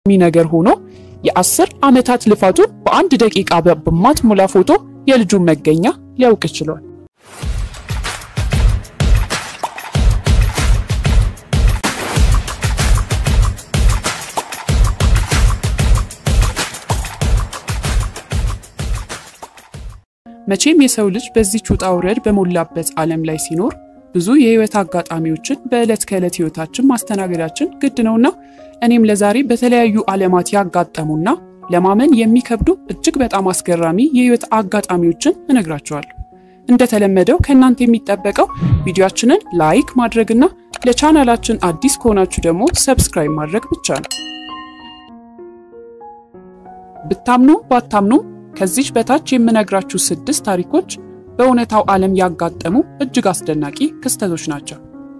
ነገር ሆኖ የአስር ዓመታት ልፋቱን በአንድ ደቂቃ በማትሞላ ፎቶ የልጁን መገኛ ሊያውቅ ችሏል። መቼም የሰው ልጅ በዚች ውጣ ውረድ በሞላበት ዓለም ላይ ሲኖር ብዙ የህይወት አጋጣሚዎችን በዕለት ከዕለት ህይወታችን ማስተናገዳችን ግድ ነውና እኔም ለዛሬ በተለያዩ ዓለማት ያጋጠሙና ለማመን የሚከብዱ እጅግ በጣም አስገራሚ የህይወት አጋጣሚዎችን እነግራቸዋለሁ። እንደተለመደው ከእናንተ የሚጠበቀው ቪዲዮአችንን ላይክ ማድረግና ለቻናላችን አዲስ ከሆናችሁ ደግሞ ሰብስክራይብ ማድረግ ብቻ ነው። ብታምኑ ባታምኑም ከዚች በታች የምነግራችሁ ስድስት ታሪኮች በእውነታው ዓለም ያጋጠሙ እጅግ አስደናቂ ክስተቶች ናቸው።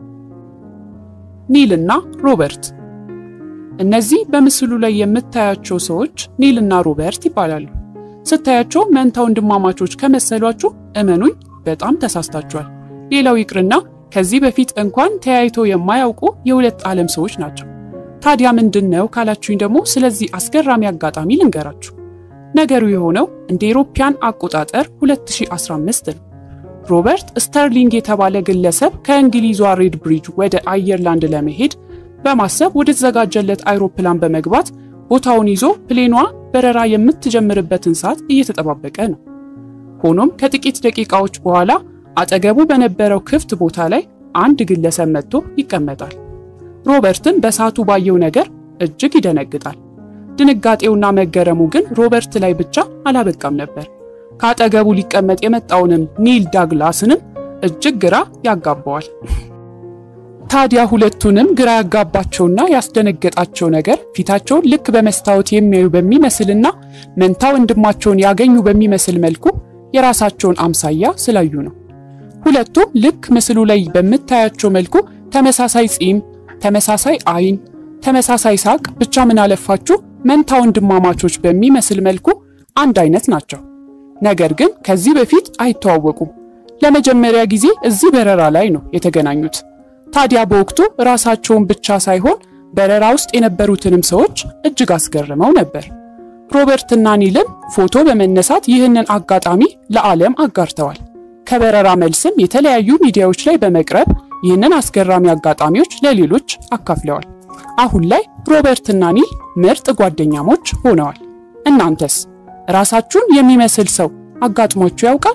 ኒል እና ሮበርት። እነዚህ በምስሉ ላይ የምታያቸው ሰዎች ኒል እና ሮበርት ይባላሉ። ስታያቸው መንታ ወንድማማቾች ከመሰሏችሁ እመኑኝ በጣም ተሳስታችኋል። ሌላው ይቅርና ከዚህ በፊት እንኳን ተያይቶ የማያውቁ የሁለት ዓለም ሰዎች ናቸው። ታዲያ ምንድን ነው ካላችሁኝ ደግሞ ስለዚህ አስገራሚ አጋጣሚ ልንገራችሁ። ነገሩ የሆነው እንደ ኢሮፓያን አቆጣጠር 2015 ነው። ሮበርት ስተርሊንግ የተባለ ግለሰብ ከእንግሊዟ ሬድ ብሪጅ ወደ አየርላንድ ለመሄድ በማሰብ ወደ ተዘጋጀለት አይሮፕላን በመግባት ቦታውን ይዞ ፕሌኗ በረራ የምትጀምርበትን ሰዓት እየተጠባበቀ ነው። ሆኖም ከጥቂት ደቂቃዎች በኋላ አጠገቡ በነበረው ክፍት ቦታ ላይ አንድ ግለሰብ መጥቶ ይቀመጣል። ሮበርትን በሰዓቱ ባየው ነገር እጅግ ይደነግጣል። ድንጋጤውና መገረሙ ግን ሮበርት ላይ ብቻ አላበቃም ነበር። ከአጠገቡ ሊቀመጥ የመጣውንም ኒል ዳግላስንም እጅግ ግራ ያጋባዋል። ታዲያ ሁለቱንም ግራ ያጋባቸውና ያስደነገጣቸው ነገር ፊታቸውን ልክ በመስታወት የሚያዩ በሚመስልና መንታ ወንድማቸውን ያገኙ በሚመስል መልኩ የራሳቸውን አምሳያ ስላዩ ነው። ሁለቱም ልክ ምስሉ ላይ በምታያቸው መልኩ ተመሳሳይ ጺም፣ ተመሳሳይ አይን፣ ተመሳሳይ ሳቅ፣ ብቻ ምን አለፋችሁ መንታ ወንድማማቾች በሚመስል መልኩ አንድ አይነት ናቸው። ነገር ግን ከዚህ በፊት አይተዋወቁም። ለመጀመሪያ ጊዜ እዚህ በረራ ላይ ነው የተገናኙት። ታዲያ በወቅቱ ራሳቸውን ብቻ ሳይሆን በረራ ውስጥ የነበሩትንም ሰዎች እጅግ አስገርመው ነበር። ሮበርትና ኒልም ፎቶ በመነሳት ይህንን አጋጣሚ ለዓለም አጋርተዋል። ከበረራ መልስም የተለያዩ ሚዲያዎች ላይ በመቅረብ ይህንን አስገራሚ አጋጣሚዎች ለሌሎች አካፍለዋል። አሁን ላይ ሮበርትና ኒል ምርጥ ጓደኛሞች ሆነዋል። እናንተስ ራሳችሁን የሚመስል ሰው አጋጥሟችሁ ያውቃል?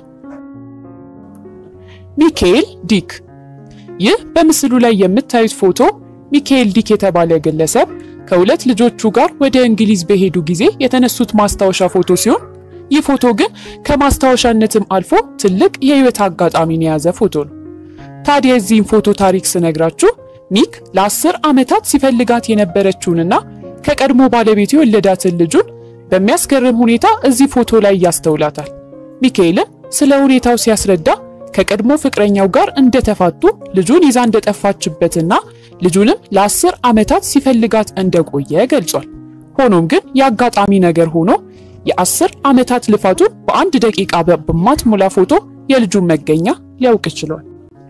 ሚካኤል ዲክ። ይህ በምስሉ ላይ የምታዩት ፎቶ ሚካኤል ዲክ የተባለ ግለሰብ ከሁለት ልጆቹ ጋር ወደ እንግሊዝ በሄዱ ጊዜ የተነሱት ማስታወሻ ፎቶ ሲሆን ይህ ፎቶ ግን ከማስታወሻነትም አልፎ ትልቅ የህይወት አጋጣሚን የያዘ ፎቶ ነው። ታዲያ የዚህን ፎቶ ታሪክ ስነግራችሁ ኒክ ለአስር ዓመታት ሲፈልጋት የነበረችውንና ከቀድሞ ባለቤቱ የወለዳትን ልጁን በሚያስገርም ሁኔታ እዚህ ፎቶ ላይ ያስተውላታል። ሚካኤልም ስለ ሁኔታው ሲያስረዳ ከቀድሞ ፍቅረኛው ጋር እንደተፋቱ ልጁን ይዛ እንደጠፋችበትና ልጁንም ለአስር ዓመታት ሲፈልጋት እንደቆየ ገልጿል። ሆኖም ግን የአጋጣሚ ነገር ሆኖ የአስር ዓመታት ልፋቱን በአንድ ደቂቃ በማትሞላ ፎቶ የልጁን መገኛ ሊያውቅ ችሏል።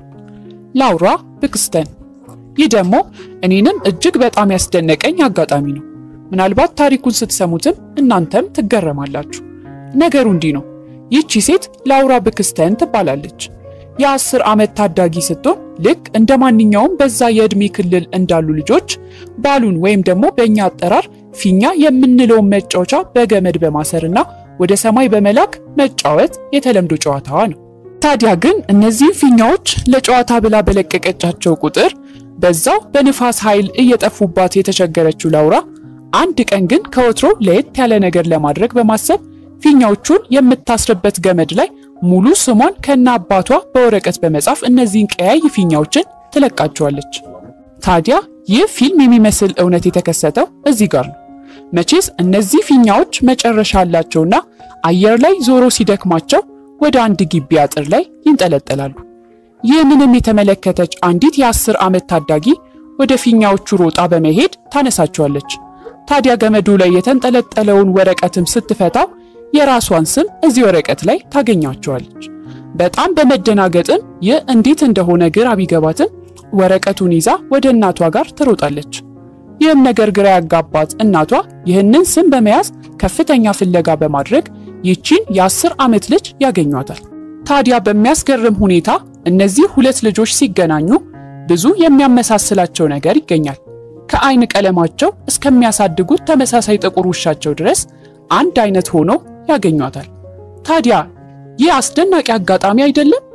ላውራ ብክስተን ይህ ደግሞ እኔንም እጅግ በጣም ያስደነቀኝ አጋጣሚ ነው። ምናልባት ታሪኩን ስትሰሙትም እናንተም ትገረማላችሁ። ነገሩ እንዲህ ነው። ይህቺ ሴት ላውራ ብክስተን ትባላለች። የአስር ዓመት ታዳጊ ስትሆን ልክ እንደ ማንኛውም በዛ የዕድሜ ክልል እንዳሉ ልጆች ባሉን ወይም ደግሞ በእኛ አጠራር ፊኛ የምንለውን መጫወቻ በገመድ በማሰርና ወደ ሰማይ በመላክ መጫወት የተለምዶ ጨዋታዋ ነው። ታዲያ ግን እነዚህ ፊኛዎች ለጨዋታ ብላ በለቀቀቻቸው ቁጥር በዛው በንፋስ ኃይል እየጠፉባት የተቸገረችው ላውራ አንድ ቀን ግን ከወትሮ ለየት ያለ ነገር ለማድረግ በማሰብ ፊኛዎቹን የምታስርበት ገመድ ላይ ሙሉ ስሟን ከነ አባቷ በወረቀት በመጻፍ እነዚህን ቀያይ ፊኛዎችን ትለቃቸዋለች። ታዲያ ይህ ፊልም የሚመስል እውነት የተከሰተው እዚህ ጋር ነው። መቼስ እነዚህ ፊኛዎች መጨረሻ አላቸውና አየር ላይ ዞሮ ሲደክማቸው ወደ አንድ ግቢ አጥር ላይ ይንጠለጠላሉ። ይህንንም የተመለከተች አንዲት የአስር ዓመት ታዳጊ ወደ ፊኛዎቹ ሮጣ በመሄድ ታነሳቸዋለች። ታዲያ ገመዱ ላይ የተንጠለጠለውን ወረቀትም ስትፈታው የራሷን ስም እዚህ ወረቀት ላይ ታገኛቸዋለች። በጣም በመደናገጥም ይህ እንዴት እንደሆነ ግራ ቢገባትም ወረቀቱን ይዛ ወደ እናቷ ጋር ትሮጣለች። ይህም ነገር ግራ ያጋባት እናቷ ይህንን ስም በመያዝ ከፍተኛ ፍለጋ በማድረግ ይቺን የአስር ዓመት ልጅ ያገኟታል። ታዲያ በሚያስገርም ሁኔታ እነዚህ ሁለት ልጆች ሲገናኙ ብዙ የሚያመሳስላቸው ነገር ይገኛል። ከአይን ቀለማቸው እስከሚያሳድጉት ተመሳሳይ ጥቁር ውሻቸው ድረስ አንድ አይነት ሆኖ ያገኟታል። ታዲያ ይህ አስደናቂ አጋጣሚ አይደለም?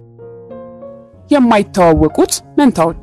የማይተዋወቁት መንታዎች።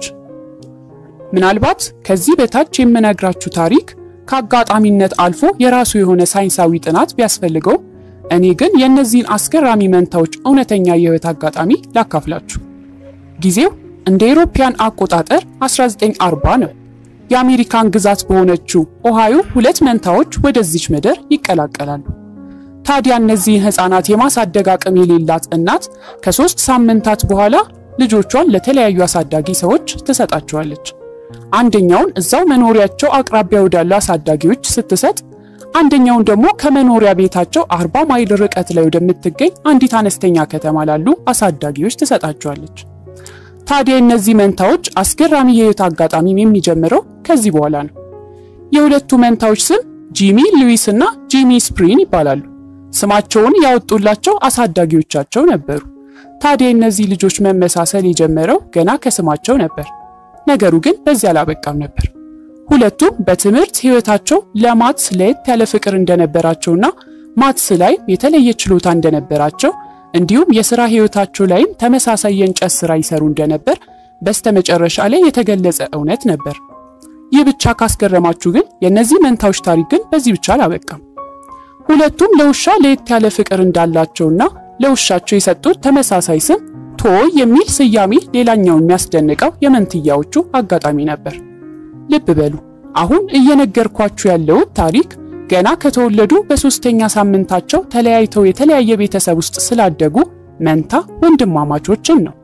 ምናልባት ከዚህ በታች የምነግራችሁ ታሪክ ከአጋጣሚነት አልፎ የራሱ የሆነ ሳይንሳዊ ጥናት ቢያስፈልገው እኔ ግን የእነዚህን አስገራሚ መንታዎች እውነተኛ የህይወት አጋጣሚ ላካፍላችሁ። ጊዜው እንደ አውሮፓውያን አቆጣጠር 1940 ነው። የአሜሪካን ግዛት በሆነችው ኦሃዮ ሁለት መንታዎች ወደዚች ምድር ይቀላቀላሉ። ታዲያ እነዚህን ህፃናት የማሳደግ አቅም የሌላት እናት ከሶስት ሳምንታት በኋላ ልጆቿን ለተለያዩ አሳዳጊ ሰዎች ትሰጣቸዋለች። አንደኛውን እዛው መኖሪያቸው አቅራቢያ ወዳሉ አሳዳጊዎች ስትሰጥ፣ አንደኛውን ደግሞ ከመኖሪያ ቤታቸው 40 ማይል ርቀት ላይ ወደምትገኝ አንዲት አነስተኛ ከተማ ላሉ አሳዳጊዎች ትሰጣቸዋለች። ታዲያ እነዚህ መንታዎች አስገራሚ የህይወት አጋጣሚም የሚጀምረው ከዚህ በኋላ ነው። የሁለቱ መንታዎች ስም ጂሚ ሉዊስ እና ጂሚ ስፕሪን ይባላሉ። ስማቸውን ያወጡላቸው አሳዳጊዎቻቸው ነበሩ። ታዲያ እነዚህ ልጆች መመሳሰል የጀመረው ገና ከስማቸው ነበር። ነገሩ ግን በዚህ አላበቃም ነበር። ሁለቱም በትምህርት ህይወታቸው ለማትስ ለየት ያለ ፍቅር እንደነበራቸውና ማትስ ላይ የተለየ ችሎታ እንደነበራቸው እንዲሁም የሥራ ህይወታቸው ላይም ተመሳሳይ የእንጨት ሥራ ይሰሩ እንደነበር በስተመጨረሻ ላይ የተገለጸ እውነት ነበር። ይህ ብቻ ካስገረማችሁ ግን የእነዚህ መንታዎች ታሪክ ግን በዚህ ብቻ አላበቃም። ሁለቱም ለውሻ ለየት ያለ ፍቅር እንዳላቸውና ለውሻቸው የሰጡት ተመሳሳይ ስም ቶይ የሚል ስያሜ ሌላኛው የሚያስደንቀው የመንትያዎቹ አጋጣሚ ነበር። ልብ በሉ አሁን እየነገርኳችሁ ያለው ታሪክ ገና ከተወለዱ በሶስተኛ ሳምንታቸው ተለያይተው የተለያየ ቤተሰብ ውስጥ ስላደጉ መንታ ወንድማማቾችን ነው።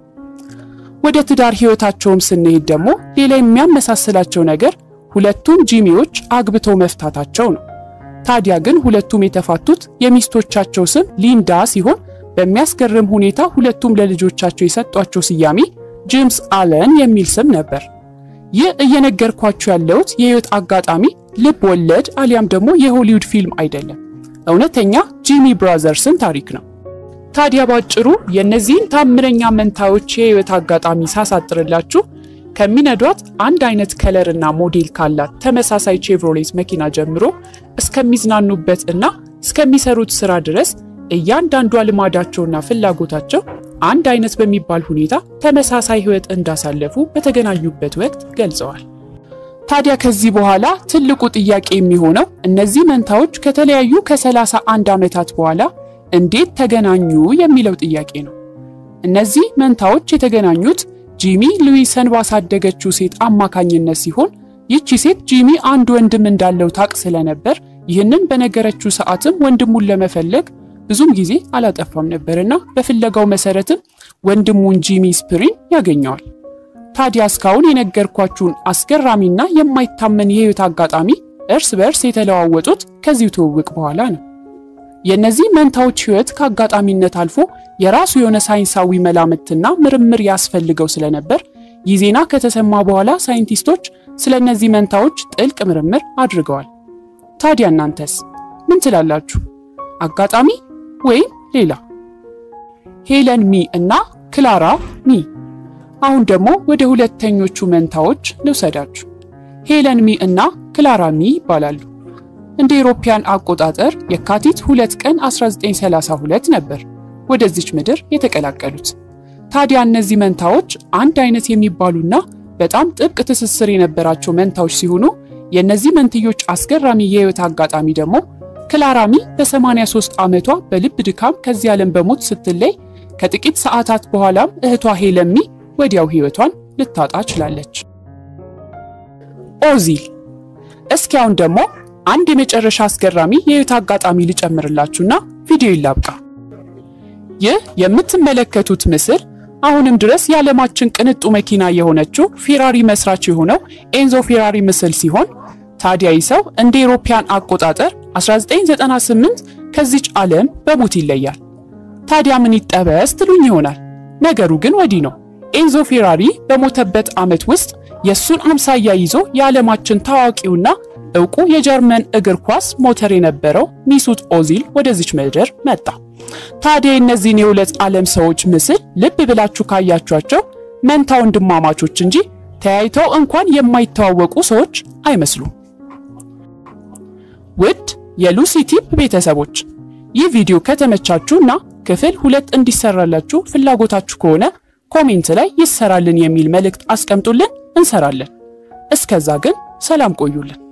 ወደ ትዳር ህይወታቸውም ስንሄድ ደግሞ ሌላ የሚያመሳስላቸው ነገር ሁለቱም ጂሚዎች አግብተው መፍታታቸው ነው። ታዲያ ግን ሁለቱም የተፋቱት የሚስቶቻቸው ስም ሊንዳ ሲሆን በሚያስገርም ሁኔታ ሁለቱም ለልጆቻቸው የሰጧቸው ስያሜ ጄምስ አለን የሚል ስም ነበር። ይህ እየነገርኳችሁ ያለሁት የህይወት አጋጣሚ ልብ ወለድ አሊያም ደግሞ የሆሊውድ ፊልም አይደለም፣ እውነተኛ ጂሚ ብራዘርስን ታሪክ ነው። ታዲያ ባጭሩ የእነዚህን ታምረኛ መንታዎች የህይወት አጋጣሚ ሳሳጥርላችሁ ከሚነዷት አንድ አይነት ከለርና ሞዴል ካላት ተመሳሳይ ቼቭሮሌት መኪና ጀምሮ እስከሚዝናኑበት እና እስከሚሰሩት ስራ ድረስ እያንዳንዷ ልማዳቸውና ፍላጎታቸው አንድ አይነት በሚባል ሁኔታ ተመሳሳይ ህይወት እንዳሳለፉ በተገናኙበት ወቅት ገልጸዋል። ታዲያ ከዚህ በኋላ ትልቁ ጥያቄ የሚሆነው እነዚህ መንታዎች ከተለያዩ ከሰላሳ አንድ ዓመታት በኋላ እንዴት ተገናኙ የሚለው ጥያቄ ነው። እነዚህ መንታዎች የተገናኙት ጂሚ ሉዊሰን ባሳደገችው ሴት አማካኝነት ሲሆን ይቺ ሴት ጂሚ አንድ ወንድም እንዳለው ታቅ ስለነበር ይህንን በነገረችው ሰዓትም ወንድሙን ለመፈለግ ብዙም ጊዜ አላጠፋም ነበርና በፍለጋው መሰረትም ወንድሙን ጂሚ ስፕሪን ያገኘዋል። ታዲያ እስካሁን የነገርኳችሁን አስገራሚና የማይታመን የህይወት አጋጣሚ እርስ በእርስ የተለዋወጡት ከዚሁ ትውውቅ በኋላ ነው። የእነዚህ መንታዎች ህይወት ከአጋጣሚነት አልፎ የራሱ የሆነ ሳይንሳዊ መላምትና ምርምር ያስፈልገው ስለነበር ይህ ዜና ከተሰማ በኋላ ሳይንቲስቶች ስለ እነዚህ መንታዎች ጥልቅ ምርምር አድርገዋል። ታዲያ እናንተስ ምን ትላላችሁ? አጋጣሚ ወይም ሌላ? ሄለን ሚ እና ክላራ ሚ። አሁን ደግሞ ወደ ሁለተኞቹ መንታዎች ልውሰዳችሁ። ሄለን ሚ እና ክላራ ሚ ይባላሉ። እንደ ኢሮፓያን አቆጣጠር የካቲት 2 ቀን 1932 ነበር ወደዚች ምድር የተቀላቀሉት። ታዲያ እነዚህ መንታዎች አንድ አይነት የሚባሉና በጣም ጥብቅ ትስስር የነበራቸው መንታዎች ሲሆኑ የእነዚህ መንትዮች አስገራሚ የህይወት አጋጣሚ ደግሞ ክላራሚ በ83 ዓመቷ በልብ ድካም ከዚህ ዓለም በሞት ስትለይ ከጥቂት ሰዓታት በኋላም እህቷ ሄለሚ ወዲያው ህይወቷን ልታጣ ችላለች። ኦዚል። እስኪ አሁን ደግሞ አንድ የመጨረሻ አስገራሚ የህይወት አጋጣሚ ልጨምርላችሁና ቪዲዮ ይላብቃ። ይህ የምትመለከቱት ምስል አሁንም ድረስ የዓለማችን ቅንጡ መኪና የሆነችው ፌራሪ መስራች የሆነው ኤንዞ ፌራሪ ምስል ሲሆን ታዲያ ይህ ሰው እንደ ኢሮፓያን አቆጣጠር 1998 ከዚች ዓለም በሞት ይለያል። ታዲያ ምን ይጠበስ ትሉኝ ይሆናል። ነገሩ ግን ወዲህ ነው። ኤንዞ ፌራሪ በሞተበት ዓመት ውስጥ የእሱን አምሳያ ይዞ የዓለማችን ታዋቂውና እውቁ የጀርመን እግር ኳስ ሞተር የነበረው ሚሱት ኦዚል ወደዚች ምድር መጣ። ታዲያ የእነዚህን የሁለት ዓለም ሰዎች ምስል ልብ ብላችሁ ካያችኋቸው መንታ ወንድማማቾች እንጂ ተያይተው እንኳን የማይተዋወቁ ሰዎች አይመስሉም። ውድ የሉሲ ቲፕ ቤተሰቦች ይህ ቪዲዮ ከተመቻችሁና ክፍል ሁለት እንዲሰራላችሁ ፍላጎታችሁ ከሆነ ኮሜንት ላይ ይሰራልን የሚል መልእክት አስቀምጡልን፣ እንሰራለን። እስከዛ ግን ሰላም ቆዩልን።